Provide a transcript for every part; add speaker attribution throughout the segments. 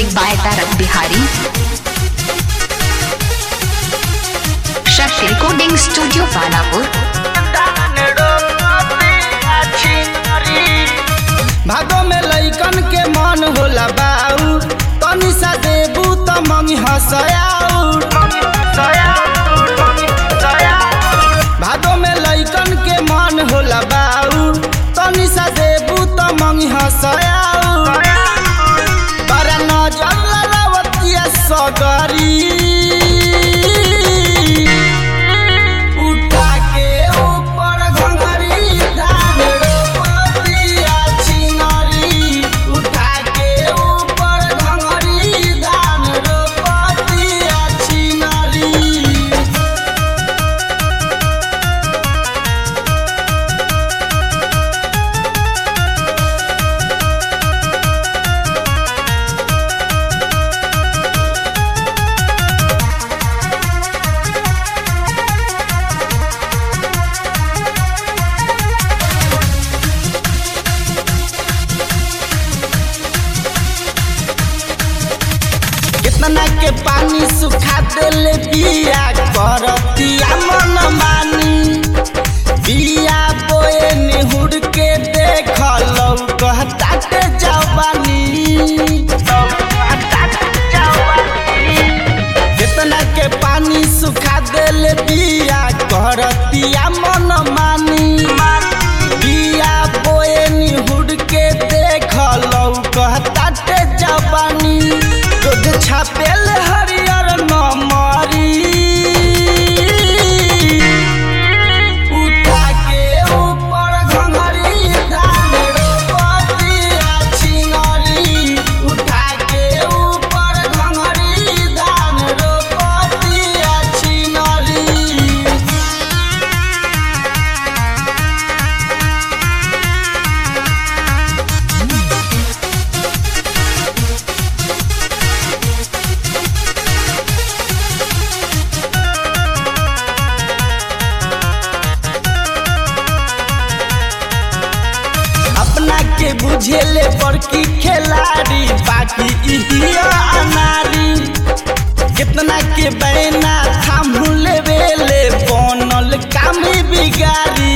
Speaker 1: Music by Tarak Bihari. Shakti Recording Studio, Panapur.
Speaker 2: भादो में लइकन के मन होला बाऊ तनी सा देबू त मंगी हसयाऊ भादो में लइकन के मन होला बाऊ तनी सा देबू त मंगी हसयाऊ बड़ा नजर ललवतिया सगरी उठा के ऊपर घंघरी धान रोपतिया छिनरी उठा के ऊपर घंघरी धान रोपतिया छिनरी कितना के पानी सुखा देले बिया करतिया मन मानी बिया बोए निहुर के देख लौकता के जवानी कितना के पानी सुखा देले बिया करतिया मन मानी बिया बोए निहुर के देख लौकता के जवानी रोज छापेल हरियर नमरी उठा के ऊपर घंघरी धान रोपतिया छिनरी उठा के ऊपर घंघरी धान रोपतिया छिनरी अपना के बुझेले बड़की खिलाड़ी बाकी इहिया अनारी कितना के बैना थामू लेवेले बनल काम बिगारी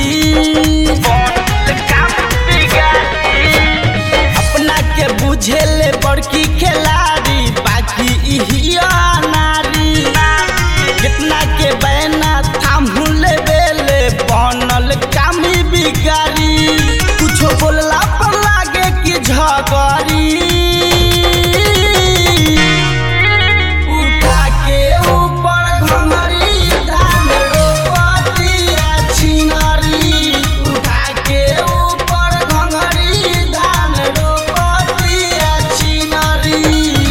Speaker 2: अपना के बुझेले बड़की खिलाड़ी बाकी इहिया अनारी कितना के बैना थामू लेवेले बनल काम बिगारी कुछो बोलला पर लागे कि झगड़ी उठा के ऊपर घंघरी धान रोपतिया छिनरी उठा के ऊपर घंघरी धान रोपतिया छिनरी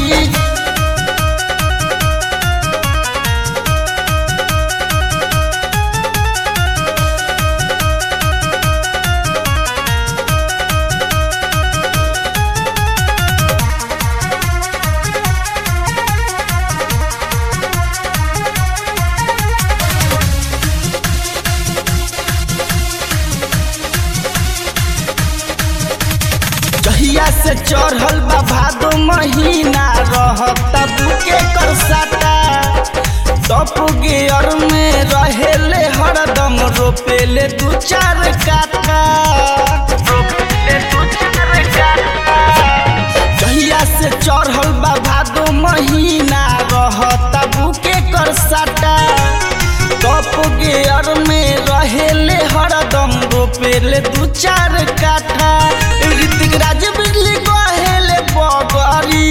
Speaker 2: जहिया से चढ़ल बा भादो महीना रहता बुके कर साटा टप गियर में रहेले हरदम रोपेले दू चार काठा जहिया से चढ़ल बा भादो महीना रहता बुके कर साटा टप गियर में रहेले हरदम रोपेले दू चार काठा ऋतिक राज बिजली कहेले बगरी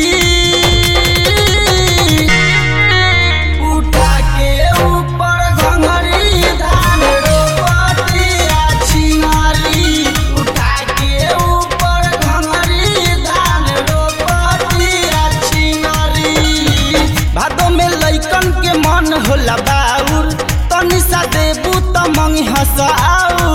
Speaker 2: उठा के ऊपर घंघरी धान रोपतिया छिनारी उठा के ऊपर घंघरी धान रोपतिया छिनारी भादो में लइकन के मन होला बाउर तनी सा देबू त मंगी हंसाऊ